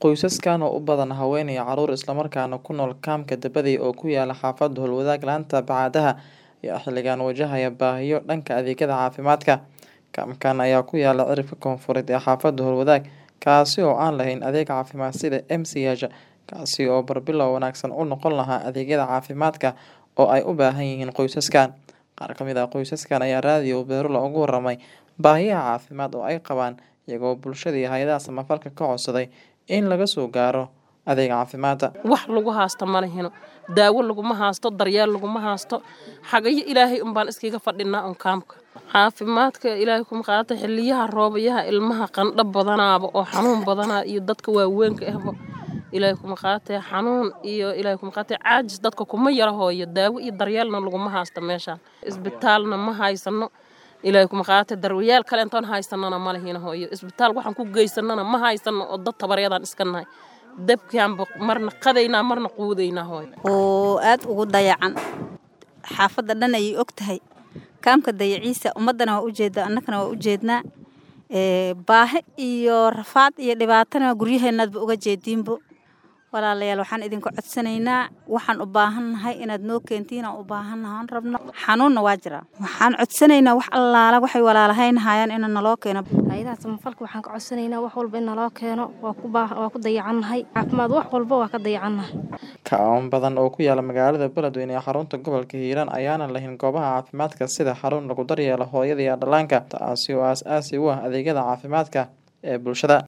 Qoysaskan oo u badan haween iyo carruur isla markaana ku nool kaamka Dabadey oo ku yaala xaafadda Howlwadaag laanta Bacaadaha ayaa xilligan wajahaya baahiyo dhanka adeegyada caafimaadka. Kaamkan ayaa ku yaala cirifka koonfureed ee xaafadda Howlwadaag, kaasi oo aan lahayn adeeg caafimaad sida MCH, kaasi oo barbilow wanaagsan u noqon lahaa adeegyada caafimaadka oo ay u baahan yihiin qoysaskan. Qaar ka mid ah qoysaskan ayaa raadiyo Beerula uga warramay baahiyaha caafimaad oo ay qabaan, iyagoo bulshada iyo hay'adaha samafalka ka codsaday in laga soo gaaro adeeg caafimaad. wax lagu haasto ma lehino daawo laguma haasto daryeel laguma haasto xagayo ilaahay unbaan iskaga fadhinaa un kaamka caafimaadka ilaahay kuma qaata xiliyaha roobayaha ilmaha qandho badanaaba oo xanuun badanaa iyo dadka waaweynka ahba ilaahay kuma qaatee xanuun iyo ilaahay kuma qaatee caajis dadka kuma yara hooyo daawo iyo daryeelna laguma haasto meeshaan isbitaalna ma haysano ilaahay kuma qaatee daryeel kale intoon haysanana ma lehino hooyo isbitaal waxaan ku geysanana ma haysano oo dad tabaryadaan iska nahay dabkaanba marna qadaynaa marna quudaynaa hooyo oo aad ugu dayacan xaafadda dhan ayay og tahay kaamka dayaciisa ummaddana waa ujeedaa annagana waa ujeednaa ee baahi iyo rafaad iyo dhibaatana guryaheenaadba uga jeediinbo walaalayaal waxaan idinku codsanaynaa waxaan u baahannahay inaad noo keentiin aan u baahannahaan rabno xanuunna waa jiraa waxaan codsanaynaa wax allaala waxay walaalahaynahayaan ina naloo keeno hayadaha samafalka waxaan ka codsanaynaa wax walba in naloo keeno waa ku baa waa ku dayacannahay caafimaad wax walba waa ka dayacannahay Kaaban badan oo ku yaala magaalada Beledweyne ee xarunta gobolka Hiiraan ayaana lahayn goobaha caafimaadka sida xarun lagu daryeelo hooyada iyo dhallaanka, taasi oo aasaasi u ah adeegyada caafimaadka ee bulshada.